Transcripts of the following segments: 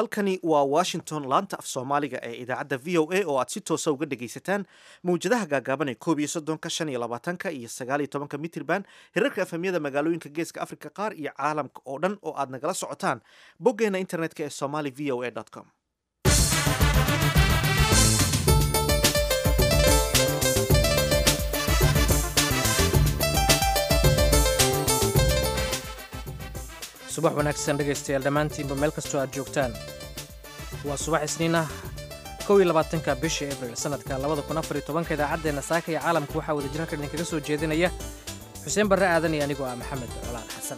halkani waa washington laanta af soomaaliga ee idaacadda v o a oo aad si toosa uga dhagaysataan mawjadaha gaagaaban ee koob iyo soddonka shan iyo labaatanka iyo sagaal iyo tobanka mitirban hirarka efemyada magaalooyinka geeska africa qaar iyo caalamka oo dhan oo aad nagala socotaan boggeena internetka ee somali v o a com subax wanaagsan dhegaystayaal dhammaantiinba meel kastoo aad joogtaan waa subax isniin ah kow iyo labaatanka bisha abril sannadka labada kun afar iyo tobanka idaacaddeenna saaka iyo caalamka waxaa wada jirarka idinkaga soo jeedinaya xuseen barre aadan iyo anigoo ah maxamed colaan xasan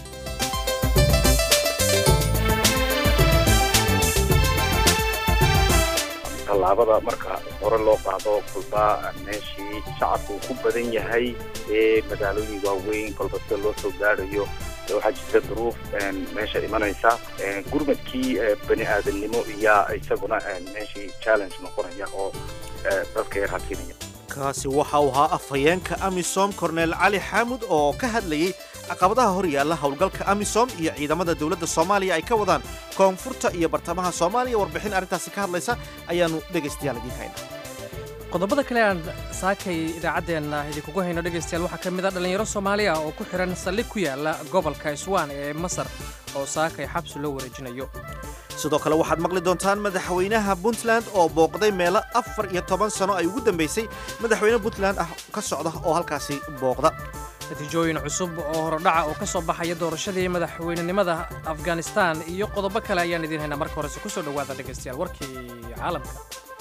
tallaabada marka hore loo qaado kolba meeshii shacabku uu ku badan yahay ee magaalooyin waaweyn kolba sida loo soo gaadhayo waxaa jirta duruuf meesha imanaysa gurmadkii bani aadamnimo iyaa isaguna meeshii challenge noqonaya oo dadka yar hakinaya kaasi waxa uu ahaa afhayeenka amisom korneel cali xaamud oo ka hadlayey caqabadaha hor yaalla howlgalka amisom iyo ciidamada dowladda soomaaliya ay ka wadaan koonfurta iyo bartamaha soomaaliya warbixin arrintaasi ka hadlaysa ayaannu dhegaystayaal idiin haynaa qodobada kale aan saakay idaacaddeenna idinkugu hayno dhegaystayaal waxaa ka mid a dhallinyaro soomaaliya oo ku xidhan saldhig ku yaalla gobolka iswaan ee masar oo saakay xabsi loo wareejinayo sidoo kale waxaad maqli doontaan madaxweynaha puntland oo booqday meelo afar iyo toban sano ay ugu dambaysay madaxweyne puntland ah ka socda oo halkaasi booqda natiijooyin cusub oo horodhaca oo ka soo baxaya doorashadii madaxweynenimada afghanistan iyo qodobo kale ayaan idiin haynaa marka horese ku soo dhowaada dhegaystayaal warkii caalamka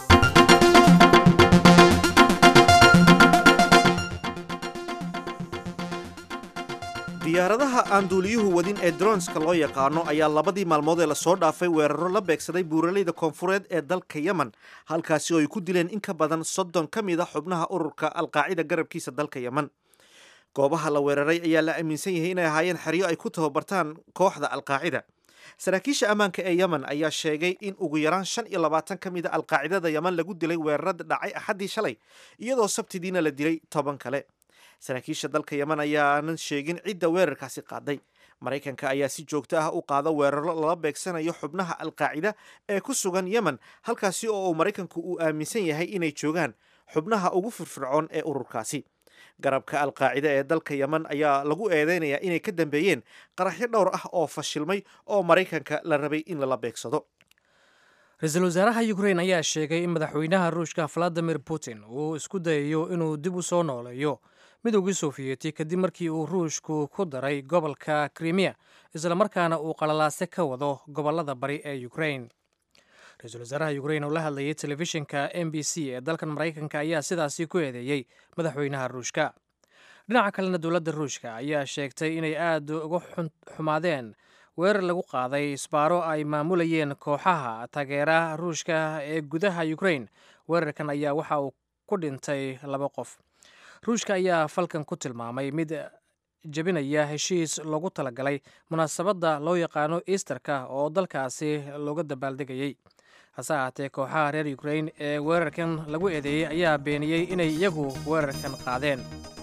diyaaradaha aan duuliyuhu wadin ee dronska loo yaqaano ayaa labadii maalmood ee lasoo dhaafay weeraro la beegsaday buuraleyda koonfureed ee dalka yemen halkaasi oo ay ku dileen in ka badan soddon ka mid a xubnaha ururka alqaacida garabkiisa dalka yemen goobaha la weeraray ayaa la aaminsan yahay inay ahaayeen xeryo ay ku tababartaan kooxda alqaacida saraakiisha ammaanka ee yemen ayaa sheegay in ugu yaraan shan iyo labaatan ka mid a alqaacidada yemen lagu dilay weerarada dhacay axaddii shalay iyadoo sabtidiina la dilay toban kale saraakiisha dalka yemen ayaanan sheegin cidda weerarkaasi qaaday maraykanka ayaa si joogto ah u qaada weeraro lala beegsanayo xubnaha alqaacida ee ku sugan yemen halkaasi oo uu maraykanku uu aaminsan yahay inay joogaan xubnaha ugu firfircoon ee ururkaasi garabka alqaacida ee dalka yemen ayaa lagu eedeynayaa inay ka dambeeyeen qaraxyo dhowr ah oo fashilmay oo maraykanka la rabay in lala beegsado ra-iisul wasaaraha ukrain ayaa sheegay in madaxweynaha ruushka valadimir putin uu isku dayayo inuu dib u soo nooleeyo midowgii sofiyeeti kadib markii uu ruushku ku daray gobolka krimiya islamarkaana uu qalalaase ka wado gobolada bari ee ukrain ra-iisul wasaaraha ukrain oo la hadlayay telefishinka m b c ee dalkan maraykanka ayaa sidaasi ku eedeeyey madaxweynaha ruushka dhinaca kalena dowladda ruushka ayaa sheegtay inay aad uga xumaadeen weerar lagu qaaday isbaaro ay maamulayeen kooxaha taageera ruushka ee gudaha ukrain weerarkan ayaa waxa uu ku dhintay laba qof ruushka ayaa falkan ku tilmaamay mid jebinaya heshiis loogu talagalay munaasabadda loo yaqaano easterka oo dalkaasi looga dabaaldegayey hase ahaatee kooxaha reer ukrain ee weerarkan lagu eedeeyey ayaa beeniyey inay iyagu weerarkan qaadeen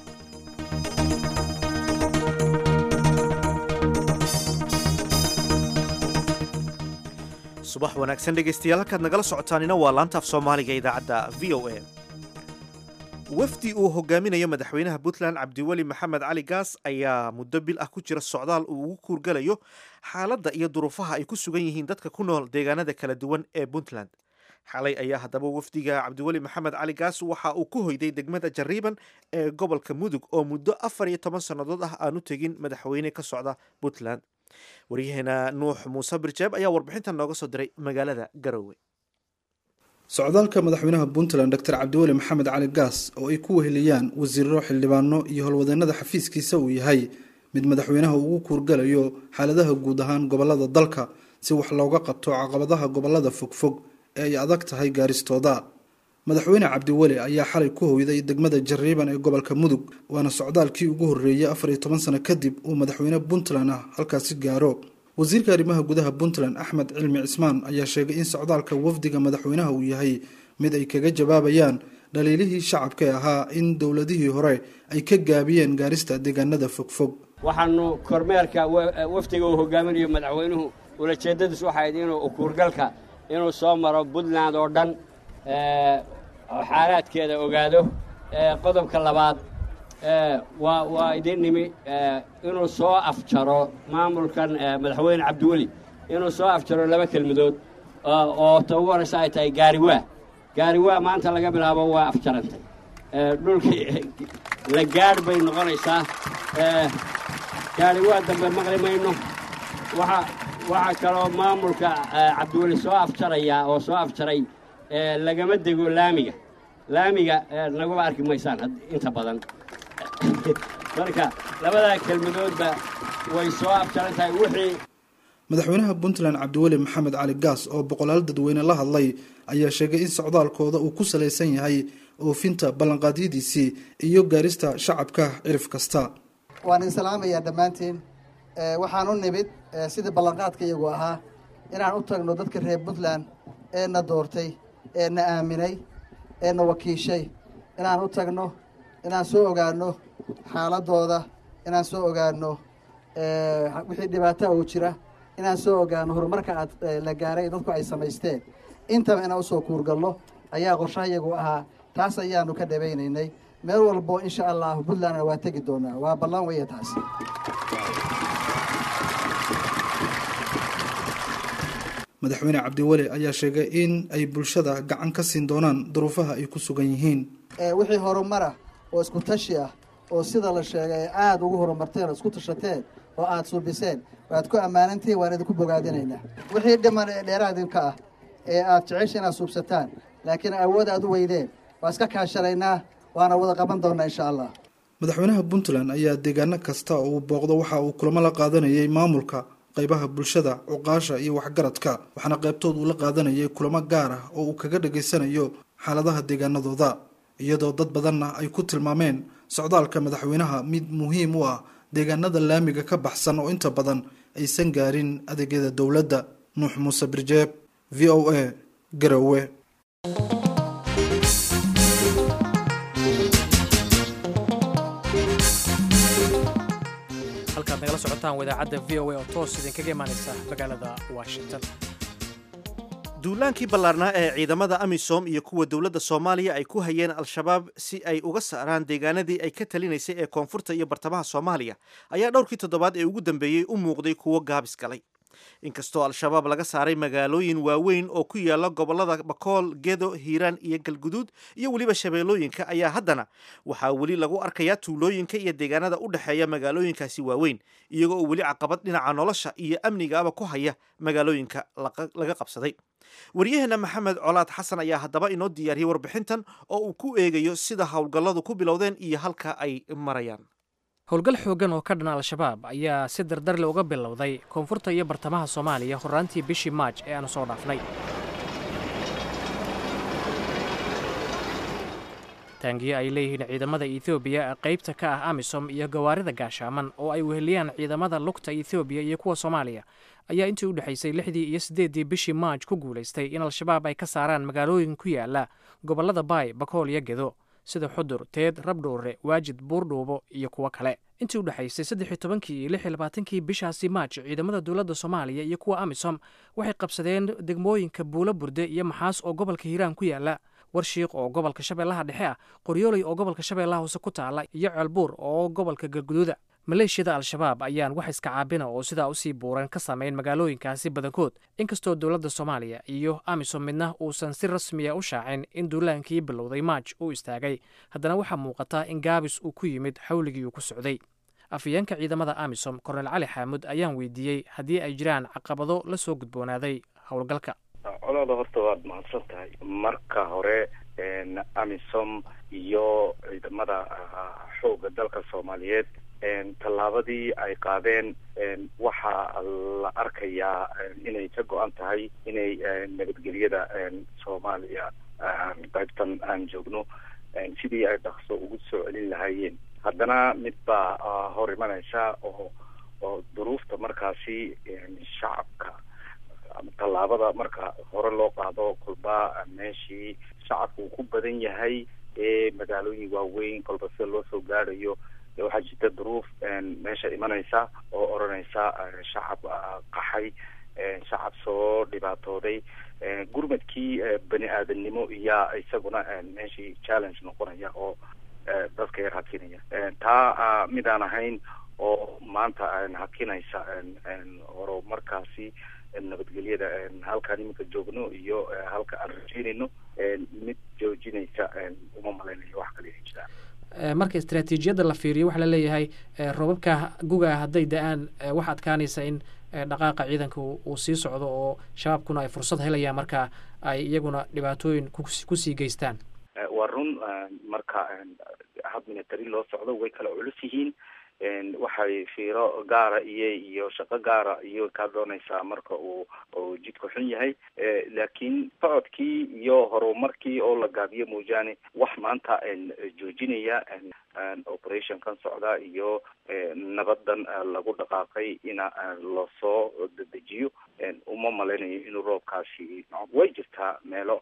subax wanaagsan dhegaystayaal halkaad nagala socotaanina waa laanta af soomaaliga idaacadda v o a wafdi uu hogaaminayo madaxweynaha puntland cabdiweli maxamed cali gaas ayaa muddo bil ah ku jira socdaal uu ugu kuurgalayo xaaladda iyo duruufaha ay ku sugan yihiin dadka ku nool deegaanada kala duwan ee puntland xalay ayaa haddaba wafdiga cabdiweli maxamed cali gaas waxa uu ku hoyday degmada jariiban ee gobolka mudug oo muddo afar iyo toban sannadood ah aanu tegin madaxweyne ka socda puntland waryaheena nuux muuse birjeeb ayaa warbixintan nooga soo diray magaalada garowe socdaalka madaxweynaha puntland doctor cabdiweli maxamed cali gaas oo ay ku weheliyaan wasiiro xildhibaano iyo howlwadeenada xafiiskiisa uu yahay mid madaxweynaha ugu kuurgalayo xaaladaha guud ahaan gobolada dalka si wax looga qabto caqabadaha gobolada fogfog ee ay adag tahay gaaristooda madaxweyne cabdiweli ayaa xalay ku hoyday degmada jariiban ee gobolka mudug waana socdaalkii ugu horreeyay afar iyo toban sano kadib uu madaxweyne puntland ah halkaasi gaaro wasiirka arrimaha gudaha puntland axmed cilmi cismaan ayaa sheegay in socdaalka wafdiga madaxweynaha uu yahay mid ay kaga jawaabayaan dhaliilihii shacabka ee ahaa in dowladihii hore ay ka gaabiyeen gaarista deegaanada fogfog waxaanu kormeerka wafdiga uu hogaaminayo madaxweynuhu ulajeeddadiis waxay ahayd inuu ukuurgalka inuu soo maro puntland oo dhan xaalaadkeeda ogaado qodobka labaad waa waa idin nimi inuu soo afjaro maamulkan madaxweyne cabdiweli inuu soo afjaro laba kelmadood oo ta ugu horeysa ay tahay gaariwaa gaariwaa maanta laga bilaabo waa afjarantay dhulkii la gaadh bay noqonaysaa gaariwaa dambe maqli mayno waxa waxaa kaloo maamulka cabdiweli soo afjarayaa oo soo afjaray lagama dego laamiga laamiga naguma arki maysaan inta badan marka labadaa kelmadoodba way soo afjaran tahay wixii madaxweynaha puntland cabdiweli maxamed cali gaas oo boqolaal dadweyne la hadlay ayaa sheegay in socdaalkooda uu ku salaysan yahay oofinta ballanqaadyadiisii iyo gaarista shacabka cirif kasta waan idin salaamayaa dhammaantiin waxaan u nimid sidii ballanqaadka iyagu ahaa inaan u tagno dadka reer puntland ee na doortay ee na aaminay ee na wakiishay inaan u tagno inaan soo ogaano xaaladooda inaan soo ogaano wixii dhibaata oo jira inaan soo ogaano horumarka aad la gaaray dadku ay samaysteen intaba inaan usoo kuurgalno ayaa qorshaha iyagu ahaa taas ayaanu ka dhabaynaynay meel walbo insha allahu puntlandna waa tegi doonaa waa ballan weya taas madaxweyne cabdiweli ayaa sheegay in ay bulshada gacan ka siin doonaan duruufaha ay ku sugan yihiin wixii horumara oo isku tashi ah oo sida la sheegay ay aada ugu horumarteen oo isku tashateen oo aada suubiseen waad ku ammaanantihiin waan idinku bogaadinaynaa wixii dhiman ee dheeraadinka ah ee aad jecesha inaad suubsataan laakiin awood aad u weydeen waa iska kaashanaynaa waana wada qaban doonaa insha allah madaxweynaha puntland ayaa deegaano kasta oo uu booqdo waxa uu kulamo la qaadanayay maamulka qaybaha bulshada cuqaasha iyo waxgaradka waxaana qaybtood uu la qaadanayay kulamo gaar ah oo uu kaga dhageysanayo xaaladaha deegaanadooda iyadoo dad badanna ay ku tilmaameen socdaalka madaxweynaha mid muhiim u ah deegaanada laamiga ka baxsan oo inta badan aysan gaarin adeegyada dowladda nuux muuse birjeeb v o a garowe halkaad nagala socotaan wadaacadda v o a oo toos idinkaga imaanaysa magaalada washington duulaankii ballaarnaa ee ciidamada amisom iyo kuwa dowladda soomaaliya ay ku hayeen al-shabaab si ay uga saaraan deegaanadii ay ka talinaysay ee koonfurta iyo bartamaha soomaaliya ayaa dhowrkii toddobaad ee ugu dambeeyey u muuqday kuwo gaabis galay inkastoo al-shabaab laga saaray magaalooyin waaweyn oo ku yaala gobollada bakool gedo hiiraan iyo galguduud iyo weliba shabeellooyinka ayaa haddana waxaa weli lagu arkayaa tuulooyinka iyo deegaanada u dhexeeya magaalooyinkaasi waaweyn iyagoo oo weli caqabad dhinaca nolosha iyo amnigaaba ku haya magaalooyinka laga qabsaday waryaheena maxamed colaad xasan ayaa haddaba inoo diyaariyey warbixintan oo uu ku eegayo sida howlgalladu ku bilowdeen iyo halka ay marayaan howlgal xooggan oo ka dhan al-shabaab ayaa si dardarle uga bilowday koonfurta iyo bartamaha soomaaliya horraantii bishii maaj ee aanu soo dhaafnay taangiyo ay leeyihiin ciidamada etoobiya qaybta ka ah amisom iyo gawaarida gaashaaman oo ay weheliyaan ciidamada lugta etoobiya iyo kuwa soomaaliya ayaa intii u dhexaysay lixdii iyo siddeeddii bishii maaj ku guulaystay in al-shabaab ay ka saaraan magaalooyin ku yaala gobollada baay bakool iyo gedo sida xudur teed rabdhowre waajid buurdhuubo iyo kuwo kale intii u dhexaysay saddex-iyo tobankii iyo lix iyo labaatankii bishaasi maaj ciidamada dowladda soomaaliya iyo kuwa amisom waxay qabsadeen degmooyinka buulo burde iyo maxaas oo gobolka hiiraan ku yaala warshiiq oo gobolka shabeellaha dhexe ah qoryooley oo gobolka shabeellaha hoose ku taala iyo ceelbuur oo gobolka galguduuda maleeshiyada al-shabaab ayaan wax iska caabina oo sidaa usii buuran ka samayn magaalooyinkaasi badankood inkastoo dowladda soomaaliya iyo amisom midna uusan si rasmiya u shaacin in duulaankii bilowday maaj uu istaagay haddana waxaa muuqataa in gaabis uu ku yimid xawligii uu ku socday afhayeenka ciidamada amisom kornel cali xaamud ayaan weydiiyey haddii ay jiraan caqabado la soo gudboonaaday howlgalka colaada horta waad mahadsan tahay marka hore amisom iyo ciidamada xoogga dalka soomaaliyeed tallaabadii ay qaadeen waxaa la arkayaa inay ka go-an tahay inay nabadgelyada soomaaliya qaybtan aan joogno sidii ay dhaqso ugu soo celin lahaayeen haddana mid baa hor imanaysa oo oo duruufta markaasi shacabka tallaabada marka hore loo qaado kolba meeshii shacabka uu ku badan yahay ee magaalooyin waaweyn kolba sida loo soo gaadhayo waxaa jirta duruuf meesha imanaysa oo odhanaysa shacab qaxay shacab soo dhibaatooday gurmadkii bani aadamnimo iyaa isaguna meeshii challenge noqonaya oo dadka yar hakinaya taa midaan ahayn oo maanta hakinaysa horumarkaasi nabadgelyada halkaan iminka joogno iyo halka aan rajeynayno mid joojinaysa uma malaynayo wax kale inay jiraan marka istraatiijiyadda la fiiriyo waxaa laleeyahay robabka guga hadday da-aan waxa adkaanaysa in dhaqaaqa ciidanka uu sii socdo oo shabaabkuna ay fursad helayaan marka ay iyaguna dhibaatooyin kusii geystaan waa run marka hab military loo socdo way kala culus yihiin waxay fiiro gaara iyo iyo shaqo gaara iyo kaa doonaysaa marka uu uu jidku xun yahay laakiin socodkii iyo horumarkii oo la gaabiyo moojaane wax maanta joojinaya operation kan socda iyo nabadan lagu dhaqaaqay ina lasoo dedejiyo uma malaynayo inuu roobkaasi way jirtaa meelo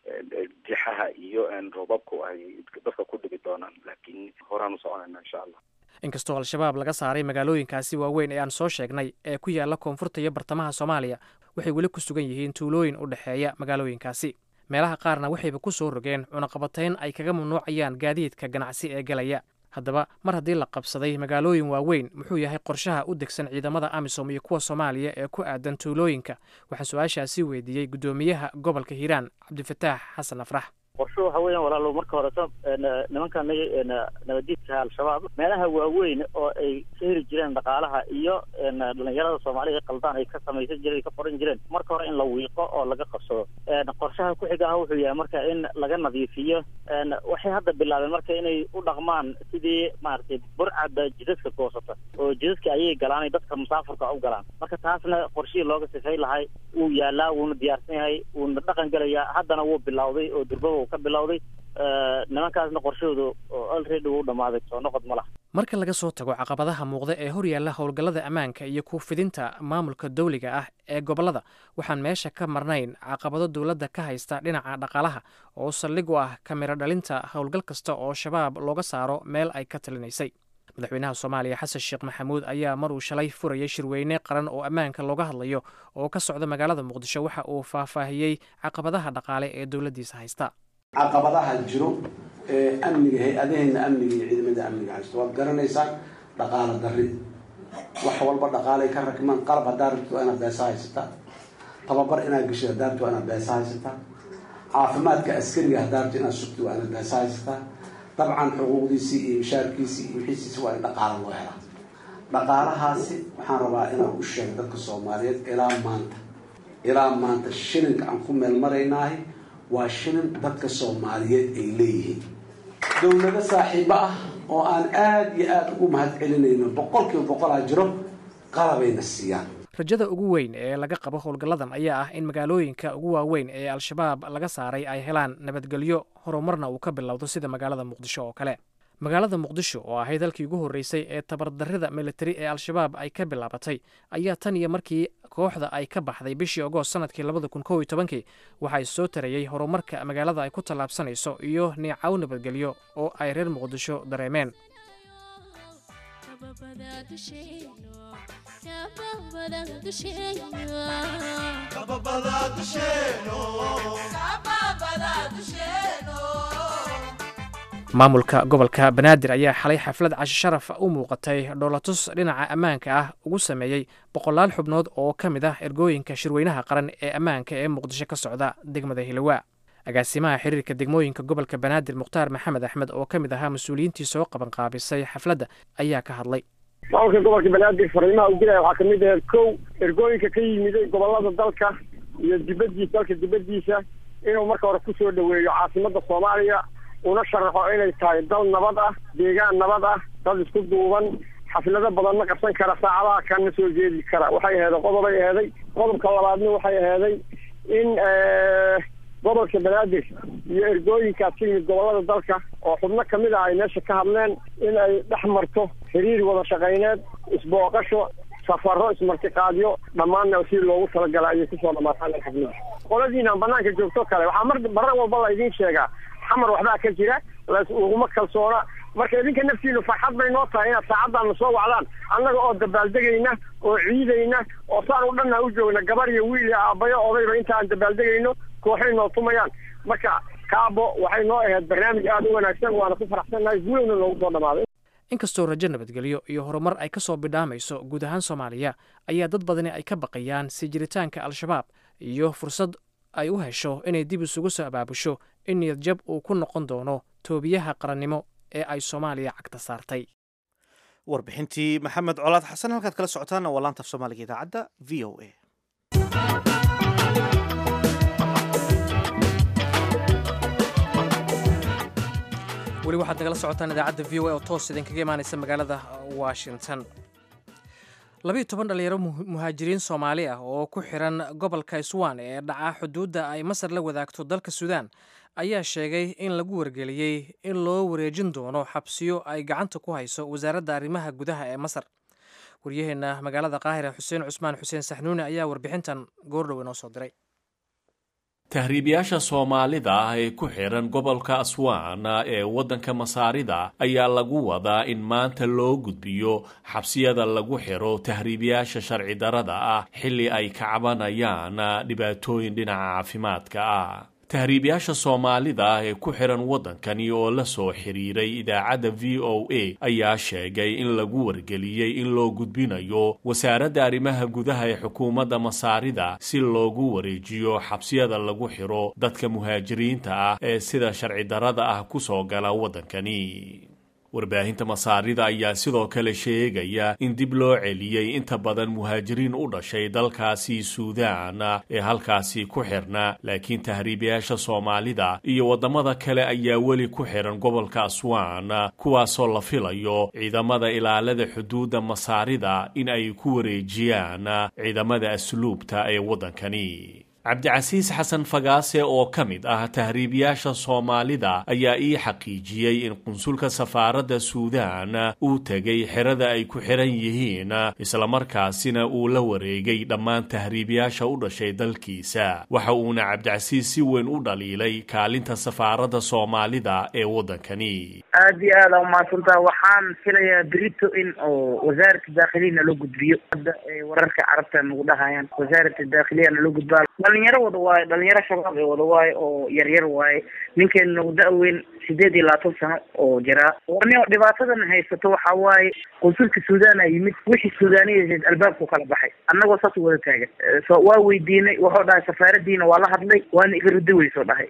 dixaha iyo roobabku ay dadka ku dhigi doonaan laakiin horaan usoconayna insha allah inkastoo al-shabaab laga saaray magaalooyinkaasi waaweyn ee aan soo sheegnay ee ku yaalla koonfurta iyo bartamaha soomaaliya waxay weli ku sugan yihiin tuulooyin u dhexeeya magaalooyinkaasi meelaha qaarna waxayba ku soo rogeen cunaqabatayn ay kaga mamnuucayaan gaadiidka ganacsi ee galaya haddaba mar haddii la qabsaday magaalooyin waaweyn muxuu yahay qorshaha u degsan ciidamada amisom iyo kuwa soomaaliya ee ku aadan tuulooyinka waxaan su-aashaasi weydiiyey guddoomiyaha gobolka hiiraan cabdifataax xasan afrax qorsho waxa weeyaan walaalo marka horeto nimanka nabadiidka al-shabaab meelaha waaweyn oo ay ka heli jireen dhaqaalaha iyo dhalinyarada soomaalida ee qaldaan ay ka samaysan jireen ay ka qoran jireen marka hore in la wiiqo oo laga qabsado qorshaha ku xiga ah wuxuu yahay marka in laga nadiifiyo waxay hadda bilaabeen marka inay u dhaqmaan sidii maaragtay burcadda jidadka goosata oo jidadka ayay galaan dadka musaafurka u galaan marka taasna qorshihii looga sifay lahay wuu yaalaa wuuna diyaarsan yahay wuuna dhaqan gelayaa haddana wuu bilowday oo durbaba ka bilowday nimankaasna qorshahoodu already wuu dhamaaday soo noqod ma laha marka laga soo tago caqabadaha muuqda ee hor yaalla howlgallada ammaanka iyo ku fidinta maamulka dawliga ah ee gobollada waxaan meesha ka marnayn caqabado dowladda ka haysta dhinaca dhaqaalaha oo saldhig u ah kamiro dhalinta howlgal kasta oo shabaab looga saaro meel ay ka talinaysay madaxweynaha soomaaliya xasan sheekh maxamuud ayaa mar uu shalay furayay shirweyne qaran oo ammaanka looga hadlayo oo ka socda magaalada muqdisho waxa uu faahfaahiyey caqabadaha dhaqaale ee dowladdiisa haysta caqabadaha jiro ee amniga hay-adaheena amniga iyo ciidamada amniga haysto waad garanaysaan dhaqaalo darri wax walba dhaqaalay ka rakmaan qalab haddaa rabti waa inaad beesa haysataa tababar inaad geshid haddaa rabti waa inaad beesa haysataa caafimaadka askariga haddaa rabti inaad sugti waa inaad beesa haysataa dabcan xuquuqdiisii iyo mishaarkiisii iyo wixiisiisi waa in dhaqaalo loo helaa dhaqaalahaasi waxaan rabaa inaan u sheego dadka soomaaliyeed ilaa maanta ilaa maanta shilinka aan ku meel maraynaahay waa shilin dadka soomaaliyeed ay leeyihiin dowlado saaxiibo ah oo aan aada iyo aada ugu mahad celinayno boqol kiiba boqolaa jiro qalabayna siiyaan rajada ugu weyn ee laga qabo howlgalladan ayaa ah in magaalooyinka ugu waaweyn ee al-shabaab laga saaray ay helaan nabadgelyo horumarna uu ka bilowdo sida magaalada muqdisho oo kale magaalada muqdisho oo ahayd halkii ugu horreysay ee tabardarrida militari ee al-shabaab ay ka bilaabatay ayaa tan iyo markii kooxda ay ka baxday bishii ogoost sanadkii labada kun kow iyo tobankii waxaa soo tarayey horumarka magaalada ay ku tallaabsanayso iyo niicaw nabadgelyo oo ay reer muqdisho dareemeen maamulka gobolka banaadir ayaa xalay xaflad cashi sharaf u muuqatay dhoolatus dhinaca ammaanka ah ugu sameeyey boqolaal xubnood oo ka mid ah ergooyinka shirweynaha qaran ee ammaanka ee muqdisho ka socda degmada hilowaa agaasimaha xiriirka degmooyinka gobolka banaadir mukhtaar maxamed axmed oo ka mid ahaa mas-uuliyiintii soo qabanqaabisay xafladda ayaa ka hadlay maamulka gobolka banaadir fariimaha u dilaya waxaa kamid aheed kow ergooyinka ka yimiday gobolada dalka iyo dibadiisa dalka dibadiisa inuu marka hore kusoo dhaweeyo caasimada soomaaliya una sharaxo inay tahay dal nabad ah deegaan nabad ah dad isku duuban xaflado badanna qabsan kara saacadaha kana soo jeedi kara waxay aheeday qodobay aheeday qodobka labaadna waxay aheeday in gobolka banaadir iyo ergooyinkaas ka yimid gobolada dalka oo xubno kamid ah ay meesha ka hadleen in ay dhex marto xiriir wada shaqayneed isbooqasho safaro ismartiqaadyo dhammaanna si loogu talagala ayay kusoo dhamaataan xaflada qoladiinaan banaanka joogto kale waxaa mar marar walba la idiin sheegaa xamar waxbaa ka jira laguma kalsoona marka idinka naftiinu farxad bay noo tahay inaad saacaddaana soo wacdaan annaga oo dabaaldegayna oo ciidayna oo saan u dhanna u joogna gabar iyo wiil iyo aabbayo odayba inta aan dabaaldegayno kooxay noo tumayaan marka kaabo waxay noo ahayd barnaamij aada u wanaagsan waana ku faraxsannahay guulowna loogu soo dhamaaday inkastoo rajo nabadgelyo iyo horumar ay ka soo bidhaamayso guud ahaan soomaaliya ayaa dad badani ay ka baqayaan sii jiritaanka al-shabaab iyo fursad ay u hesho inay dib isugu soo abaabusho in niyadjab uu ku noqon doono toobiyaha qarannimo ee ay soomaaliya cagta saartay warbixintii maxamed colaad xasan halkaad kala socotaana waa laanta af soomaaliga idaacadda v o a weli waxaad nagala socotaan idaacadda v o a oo toos idinkaga imaanaysa magaalada washington labiiyo toban dhalinyaro muhaajiriin soomaali ah oo ku xiran gobolka swan ee dhaca xuduudda ay masar la wadaagto dalka suudaan ayaa sheegay in lagu wargeliyey in loo wareejin doono xabsiyo ay gacanta ku hayso wasaaradda arrimaha gudaha ee masar waryaheenna magaalada qaahira xuseen cusmaan xuseen saxnuuni ayaa warbixintan goordhow inoo soo diray tahriibayaasha soomaalida ah ee ku xiran gobolka aswaan ee waddanka masaarida ayaa lagu wadaa in maanta loo gudbiyo xabsiyada lagu xiro tahriibayaasha sharci darada ah xilli ay ka cabanayaan dhibaatooyin dhinaca caafimaadka ah tahriibayaasha soomaalida ah ee ku xiran waddankani oo la soo xiriiray idaacadda v o a ayaa sheegay in lagu wargeliyey in loo gudbinayo wasaaradda arrimaha gudaha ee xukuumadda masaarida si loogu wareejiyo xabsiyada lagu xiro dadka muhaajiriinta ah ee sida sharci darada ah ku soo gala waddankani warbaahinta masaarida ayaa sidoo kale sheegaya in dib loo celiyey inta badan muhaajiriin u dhashay dalkaasi suudaan ee halkaasi ku xirna laakiin tahriibayaasha soomaalida iyo waddamada kale ayaa weli ku xiran gobolka aswaan kuwaasoo la filayo ciidamada ilaalada xuduudda masaarida in ay ku wareejiyaan ciidamada asluubta ee waddankani cabdicasiis xasan fagaase oo ka mid ah tahriibayaasha soomaalida ayaa ii xaqiijiyey in qunsulka safaaradda suudaan uu tegay xerada ay ku xiran yihiin islamarkaasina uu la wareegay dhammaan tahriibayaasha u dhashay dalkiisa waxa uuna cabdicasiis si weyn u dhaliilay kaalinta safaaradda soomaalida ee waddankani aada iyo aada umahadsantaa waxaan filayaa berito in oo wasaaradda daakhiliyana loo gudbiyo hadda wararka carabta nagu dhahayaan wasaaradda daakhiliyana loo gudbaa dhalinyaro wada waayo dhalinyaro shabaab ee wada waayo oo yaryar waaye ninkeena nagu da-weyn sideed iyo labaatan sano oo jiraa warnio dhibaatadan haysato waxa waaye qunsulka suudaana yimid wixii suudaaniyaheed albaabku kala baxay annagoo saas wada taagan so waa weydiinay wuxuu dhahay safaaradiina waa la hadlay waana iga rudi weysoo dhahay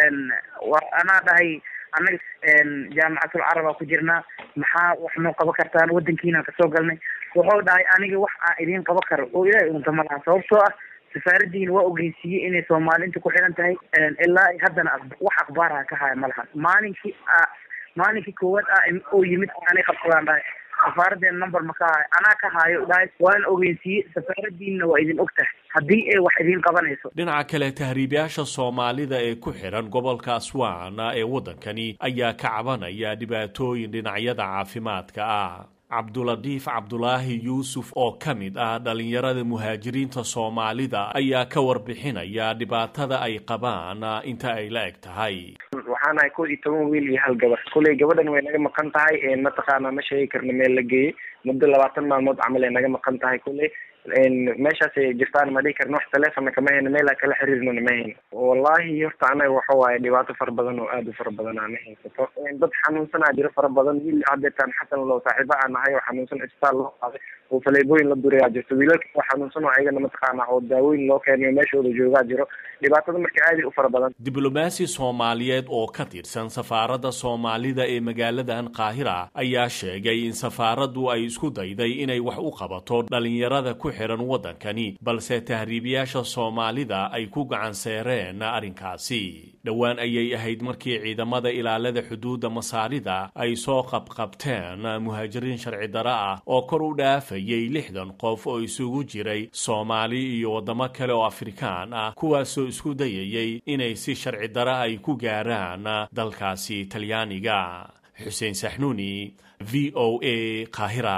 wa anaa dhahay annaga jaamicatul carabaa ku jirnaa maxaa wax noo qaban kartaan wadankiinaan kasoo galnay wuxuu dhahay aniga wax aan idiin qaban karo oo ilaahay unta ma laha sababtoo ah safaaradiina waa ogeysiiyey inay soomaali inta ku xiran tahay ilaa haddana wax akhbaaraha ka haya ma laha maalinkii maalinkii koowaad ah oo yimid aanay qabsadaan dhahay safaaraddeena number ma ka hayo anaa ka haayo dhahay waana ogeysiiyey safaaradiinna waa idin og tahay haddii ay wax idiin qabanayso dhinaca kale tahriibayaasha soomaalida ee ku xiran gobolka aswaan ee waddankani ayaa ka cabanaya dhibaatooyin dhinacyada caafimaadka ah cabduladiif cabdulaahi yuusuf oo ka mid ah dhallinyarada muhaajiriinta soomaalida ayaa ka warbixinaya dhibaatada ay qabaan inta ay la eg tahay waxaan ahay kow iyo toban wiil iyo hal gabar kulley gabadhan way naga maqan tahay mataqaana ma sheegi karno meel la geeyey muddo labaatan maalmood camal ay naga maqan tahay kulley meeshaasay jirtaan ma dhihi karno wax taleefonna kama hayno meelaa kala xiriirnona ma hayno wallahi horta anaga waxa waaye dhibaato fara badan oo aada u fara badan aana haysato dad xanuunsanaa jiro fara badan wiil hadeetaan xasan low saaxiiba aan nahay oo xanuunsan isbitaal loo qaaday oo faleebooyin la durayaa jirto wiilalka oo xanuunsan oo ayagana mataqaana oo daawooyin loo keenayo meeshooda joogaa jiro dhibaatada marka aada u fara badan diblomaasi soomaaliyeed oo ka tirsan safaaradda soomaalida ee magaaladan qaahira ayaa sheegay in safaaraddu ay isku dayday inay wax u qabato dhalinyarada ku xiran waddankani balse tahriibayaasha soomaalida ay ku gacan seereen arrinkaasi dhowaan ayay ahayd markii ciidamada ilaalada xuduudda masaarida ay soo qabqabteen muhaajiriin sharci dara ah oo kor u dhaafayay lixdan qof oo isugu jiray soomaali iyo waddamo kale oo afrikaan ah kuwaasoo isku dayayay inay si sharci dara ay ku gaaraan dalkaasi talyaaniga xuseen saxnuuni v o a qaahira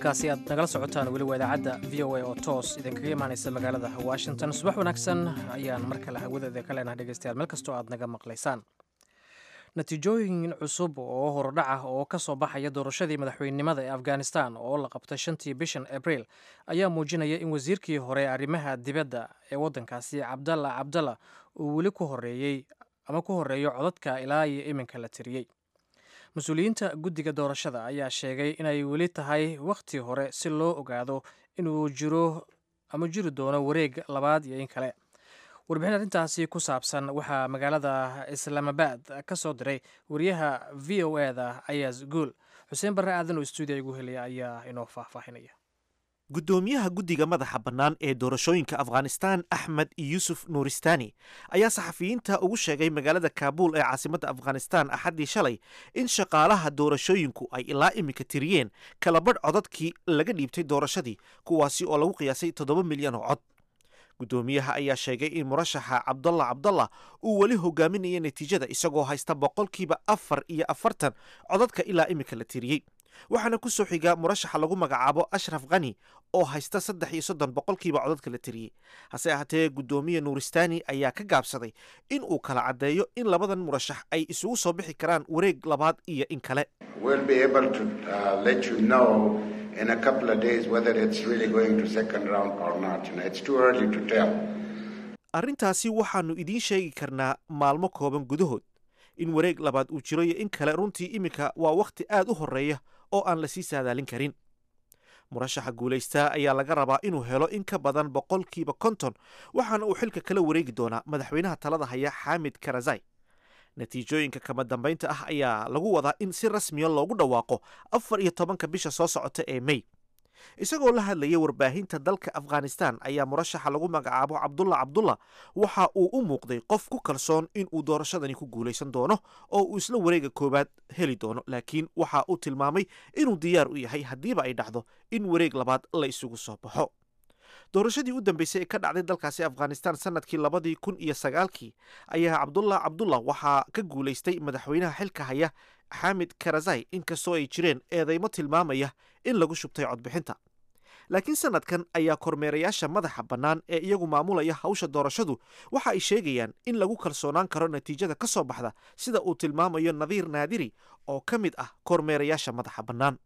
halkaasi aad nagala socotaan weli waa idaacadda v o a oo toos idinkaga imaanaysa magaalada washington subax wanaagsan ayaan mar kale hawadeeda ka leenahay dhegeystayaal meel kastoo aad naga maqlaysaan natiijooyin cusub oo horodhac ah oo ka soo baxaya doorashadii madaxweynenimada ee afghanistan oo la qabtay shantii bishan abriil ayaa muujinaya in wasiirkii hore arrimaha dibadda ee waddankaasi cabdalla cabdalla uu weli ku horeeyey ama ku horeeyo codadka ilaa iyo iminka la tiriyey mas-uuliyiinta guddiga doorashada ayaa sheegay inay weli tahay wakhti hore si loo ogaado inuu jiro ama jiri doono wareeg labaad iyo in kale warbixin arrintaasi ku saabsan waxaa magaalada islaamabad ka soo diray wariyaha v o eda ayaas guul xuseen barre aadan oo stuudiya igu helaya ayaa inoo faahfaahinaya guddoomiyaha guddiga madaxa bannaan ee doorashooyinka afghanistan axmed yuusuf nuuristani ayaa saxafiyiinta ugu sheegay magaalada kaabuul ee caasimadda afghanistan axaddii shalay in shaqaalaha doorashooyinku ay ilaa iminka tiriyeen kalabadh codadkii laga dhiibtay doorashadii kuwaasi oo lagu qiyaasay toddoba milyan oo cod guddoomiyaha ayaa sheegay in murashaxa cabdalla cabdalla uu weli hogaaminaya natiijada isagoo haysta boqolkiiba afar iyo afartan codadka ilaa iminka la tiriyey waxaana ku soo xiga murashaxa lagu magacaabo ashraf khani oo haysta saddex iyo soddon boqolkiiba codadka la tiriyey hase ahaatee guddoomiye nuuristani ayaa ka gaabsaday in uu kala caddeeyo in labadan murashax ay isugu soo bixi karaan wareeg labaad iyo in kale in a couple of days whether it's really going to second round or not. You know, it's too early to tell. arrintaasi waxaannu idiin sheegi karnaa maalmo kooban gudahood in wareeg labaad uu jiro iyo in kale runtii iminka waa wakhti aad u horreeya oo aan la sii saadaalin karin murashaxa guulaystaa ayaa laga rabaa inuu helo in ka badan boqolkiiba konton waxaana uu xilka kala wareegi doonaa madaxweynaha talada haya xaamid karazai natiijooyinka kama dambaynta ah ayaa lagu wadaa in si rasmiya loogu dhawaaqo afar iyo tobanka bisha soo socota ee mey isagoo la hadlaya warbaahinta dalka afghanistan ayaa murashaxa lagu magacaabo cabdulla cabdulla waxa uu u muuqday qof ku kalsoon in uu doorashadani ku guulaysan doono oo uu isla wareega koowaad heli doono laakiin waxa uu tilmaamay inuu diyaar u yahay haddiiba ay dhacdo in wareeg labaad la isugu soo baxo doorashadii u dambeysay ee ka dhacday dalkaasi afghanistan sanadkii labadii kun iyo sagaalkii ayaa cabdullah cabdullah waxaa ka guulaystay madaxweynaha xilka haya xaamid karazai inkastoo ay jireen eedeymo tilmaamaya in lagu shubtay codbixinta laakiin sanadkan ayaa kormeerayaasha madaxa bannaan ee iyagu maamulaya hawsha doorashadu waxa ay sheegayaan in lagu kalsoonaan karo natiijada ka soo baxda sida uu tilmaamayo nadiir naadiri oo ka mid ah kormeerayaasha madaxa bannaan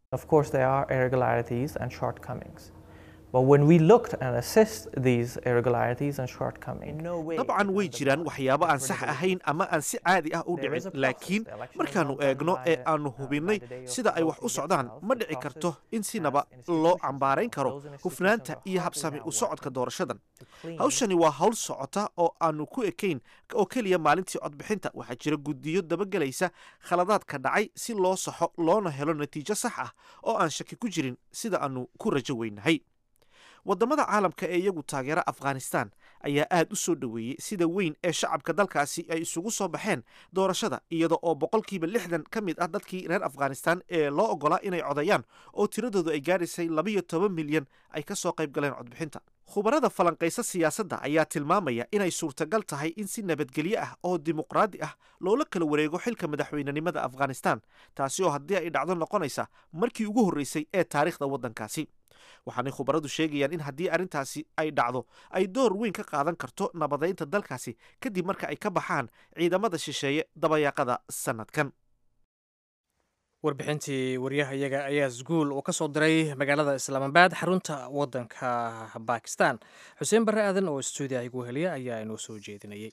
dabcan way jiraan waxyaabo aan sax ahayn ama aan si caadi ah u dhicin laakiin markaannu eegno ee aannu hubinnay sida ay wax u socdaan ma dhici karto in sinaba loo cambaarayn karo hufnaanta iyo habsami u socodka doorashadan hawshani waa hawl socota oo aannu ku ekayn oo keliya maalintii codbixinta waxaa jira guddiyo dabagelaysa khaladaadka dhacay si loo saxo loona helo natiijo sax ah oo aan shaki ku jirin sida aannu ku rajo weynahay waddamada caalamka ee iyagu taageera afghanistan ayaa aad u soo dhoweeyey sida weyn ee shacabka dalkaasi ay isugu soo baxeen doorashada iyada oo boqolkiiba lixdan ka mid ah dadkii reer afghanistan ee loo oggolaa inay codayaan oo tiradoodu ay gaadhaysay labayo toban milyan ay ka soo qayb galeen codbixinta khubarada falanqaysa siyaasadda ayaa tilmaamaya inay suurtagal tahay in si nabadgelyo ah oo dimuqraadi ah loola kala wareego xilka madaxweynenimada afghanistan taasi oo haddii ay dhacdo noqonaysa markii ugu horreysay ee taariikhda waddankaasi waxaanay khubaradu sheegayaan in haddii arrintaasi ay dhacdo ay door weyn ka qaadan karto nabadaynta dalkaasi kadib marka ay ka baxaan ciidamada shisheeye dabayaaqada sanadkan warbixintii waryahayaga ayaa sguul uu ka soo diray magaalada islaamabad xarunta waddanka bakistan xuseen barre aadan oo stuudiya igu heliya ayaa inoo soo jeedinayay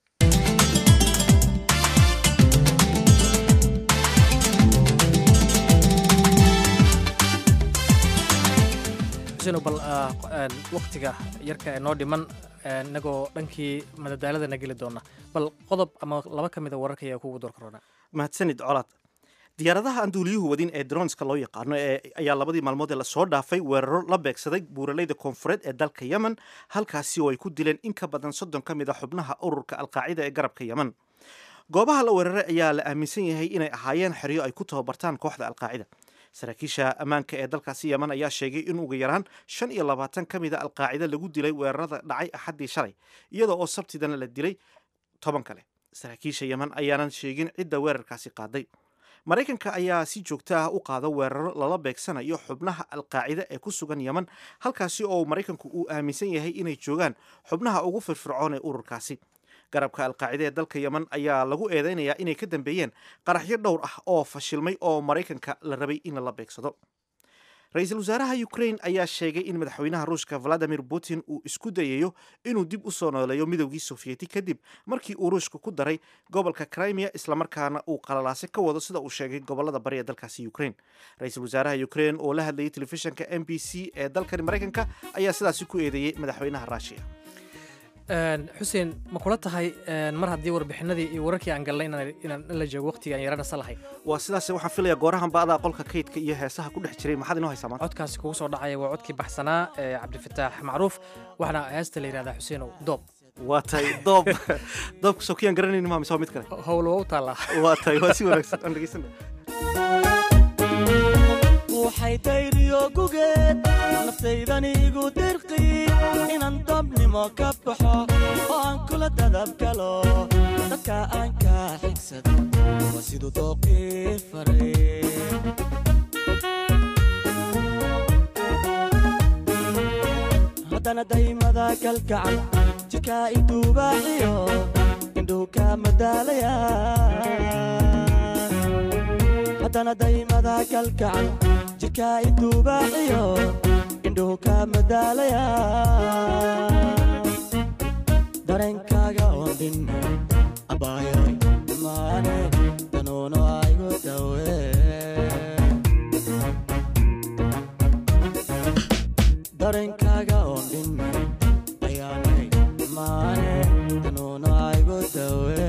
bal waktiga yarka ee noo dhiman inagoo dhankii madadaaladana geli doona bal qodob ama laba ka mida wararka ayaa kugu door korona mahadsanid colaad diyaaradaha aan duuliyuhu wadin ee dronska loo yaqaano ayaa labadii maalmood ee lasoo dhaafay weeraro la beegsaday buuraleyda koonfureed ee dalka yemen halkaasi oo ay ku dileen in ka badan soddon ka mid a xubnaha ururka alqaacida ee garabka yemen goobaha la weeraray ayaa la aaminsan yahay inay ahaayeen xeryo ay ku tababartaan kooxda alqaacida saraakiisha ammaanka ee dalkaasi yemen ayaa sheegay in ugu yaraan shan iyo labaatan ka mid a alqaacida lagu dilay weerarada dhacay axaddii shalay iyada oo sabtidana la dilay toban kale saraakiisha yemen ayaanan sheegin cidda weerarkaasi qaaday maraykanka ayaa si joogto ah u qaada weeraro lala beegsanayo xubnaha alqaacida ee ku sugan yeman halkaasi oo maraykanku uu aaminsan yahay inay joogaan xubnaha ugu firfircoon ee ururkaasi garabka alqaacida ee dalka yeman ayaa lagu eedeynayaa inay ka dambeeyeen qaraxyo dhowr ah oo fashilmay oo maraykanka la rabay in lala beegsado ra-iisul wasaaraha ukrain ayaa sheegay in madaxweynaha ruushka valadimir putin uu isku dayayo inuu dib u soo nooleeyo midowgii sofiyeeti kadib markii uu ruushka ku daray gobolka crimea islamarkaana uu qalalaase ka wado sida uu sheegay gobolada bari ee dalkaasi ukrain ra-iisul wasaaraha ukrain oo la hadlayay telefishinka m b c ee dalkani maraykanka ayaa sidaasi ku eedeeyey madaxweynaha ruushiya xuseen ma kula tahay mar haddii warbixinadii iyo wararkii aan galnay inaan la joogo waqtiga aan yaranasa lahay waa sidaas waxaan filaya goorahan ba'daa qolka kaydka iyo heesaha ku dhex jiray maxaad inoo haysaa maanta codkaasi kugu soo dhacaya waa codkii baxsanaa ee cabdifataax macruuf waxaana heesta la yidhahdaa xuseenow doob waa tahay doob doobka sokiyaan garanayni maa mise waa mid kale howl waa u taallaa waa tahay waa si wanaagsan aan dhegeysana waxay tayriyo gugeed naftaydaniigu dirqi inaan dabnimo ka baxo oo aan kula dadab galo dadka aan ka xigsado waa siduu dooqii faray haddana daymada kalgacal jirkaa iduubaaxiyo indhuhu ka madaalaya haddana daymada kalgacal jirkaa iduubaaxiyo indhuhu ka madaalaya dareenkaaga oon dhinna abaayoy maane danuuno aygu dawe dareenkaaga oon dhinna ayaanay maane danuuno aygu dawe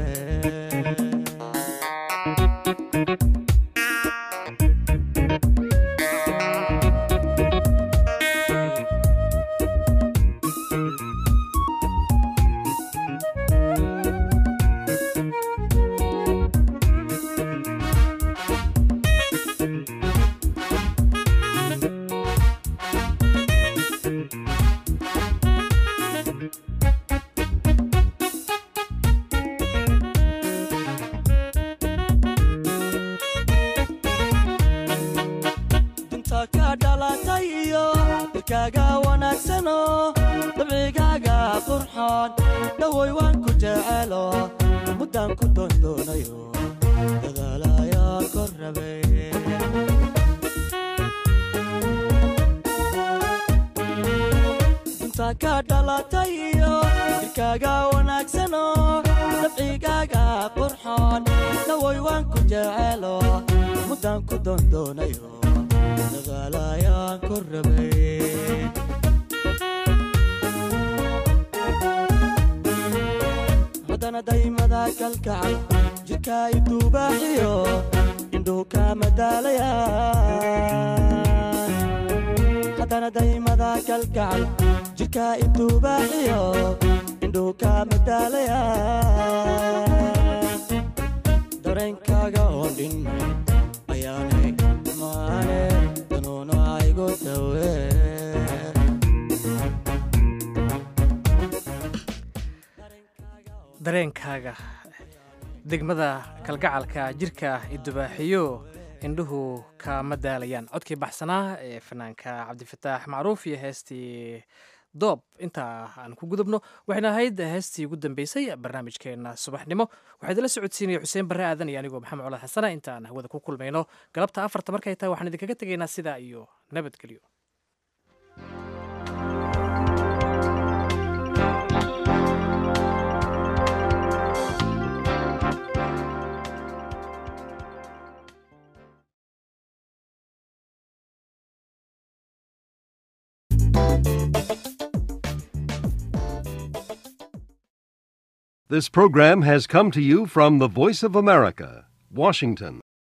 dinta ka dhalatay iyo dilkaaga wanaagsano dabcigaaga qurxoon dhawoy waan ku jecelo muddaan ku doondoonayo dadaalayaan kor rabay dinta ka dhalatay iyo dilkaaga wanaagsano dabcigaaga qurxoon dhawoy waan ku jecelo muddaan ku doondoonayo dagaalayaan kor rabay haddana daymada kalgacal jirkaa iduubaaxiyo indhuhu ka madaalaya haddana daymada kalgacal jirkaa iduubaaxiyo indhuhu ka madaalaya dareenkaaga oon dhinna ayaanay maane danuuno aygu dawe dareenkaaga degmada kalgacalka jirka idubaaxiyo indhuhu kama daalayaan codkii baxsanaa ee fanaanka cabdifataax macruuf iyo heestii doob intaa aan ku gudubno waxayna ahayd heestii ugu dambeysay barnaamijkeena subaxnimo waxaa idinla socodsiinaya xuseen barre aadan iyo anigoo maxamed colaad xasana intaan hawada ku kulmayno galabta afarta markay tahay waxaan idinkaga tegaynaa sidaa iyo nabadgelyo This program has come to you from the Voice of America, Washington.